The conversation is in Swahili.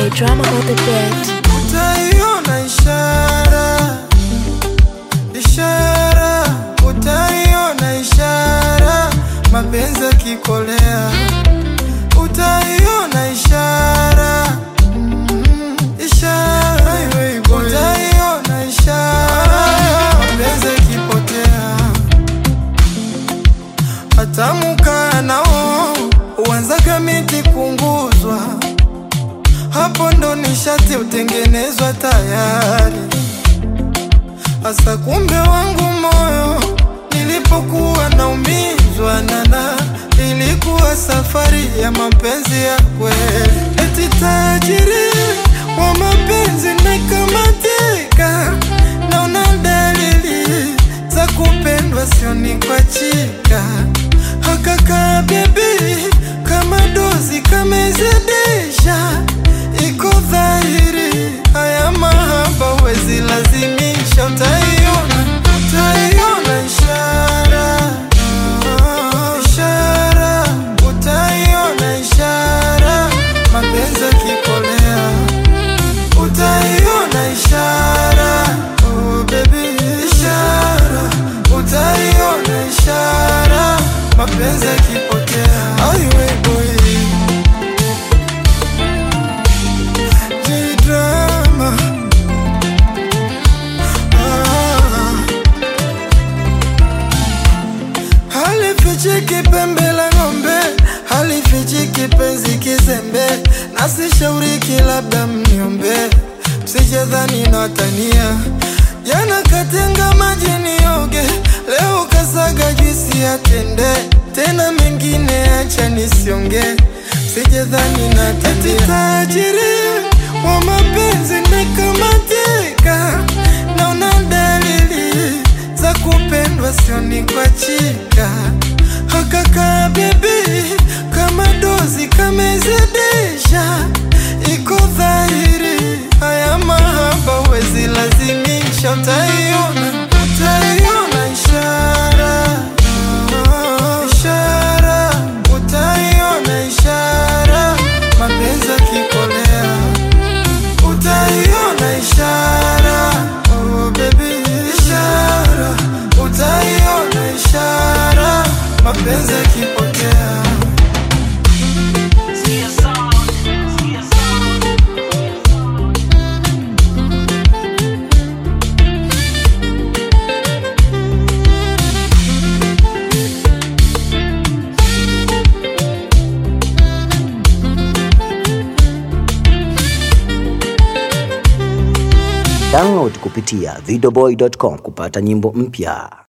boy drama on the beat. Utaiona ishara, ishara, utaiona ishara, mapenzi yakikolea, utaiona ishara, mm, ishara, utaiona ishara, mapenzi yakipotea, hatamukaa nao uanzaga miti kunguzwa hapo ndo nishati utengenezwa tayari. Hasa kumbe wangu moyo nilipokuwa naumizwa nana, ilikuwa safari ya mapenzi ya kweli. Eti tajiri wa mapenzi nikamatika, naona dalili za kupendwa, sioni kwa chika hakaka bebi kama dozi kamezidisha, iko dhahiri haya mahaba wezi lazimisha, utaiona utaiona ishara ishara, utaiona ishara, mapenzi yakikolea, utaiona ishara oh baby, ishara, utaiona ishara, mapenzi yakipotea, aiwe boy J-drama. Ah. Halifichiki pembe la ng'ombe, halifichiki penzi kizembe, nasishauriki labda mniombe, msijadhani natania. Jana katenga maji nioge, leo kasaga juisi ya tende, tena mengine acha nisionge, sijadhani natania. Tajiri wa mapenzi nikamatika, naona dalili za kupendwa, sioni kwa chika hakaka bebi, kama dozi kamezidisha, iko dhahiri haya mahaba wezi lazimisha, utaiona utaiona ishara ishara, utaiona ishara, mapenzi yakikolea utaiona ishara oh baby, ishara utaiona ishara, mapenzi yakipotea. Download kupitia videoboy.com kupata nyimbo mpya.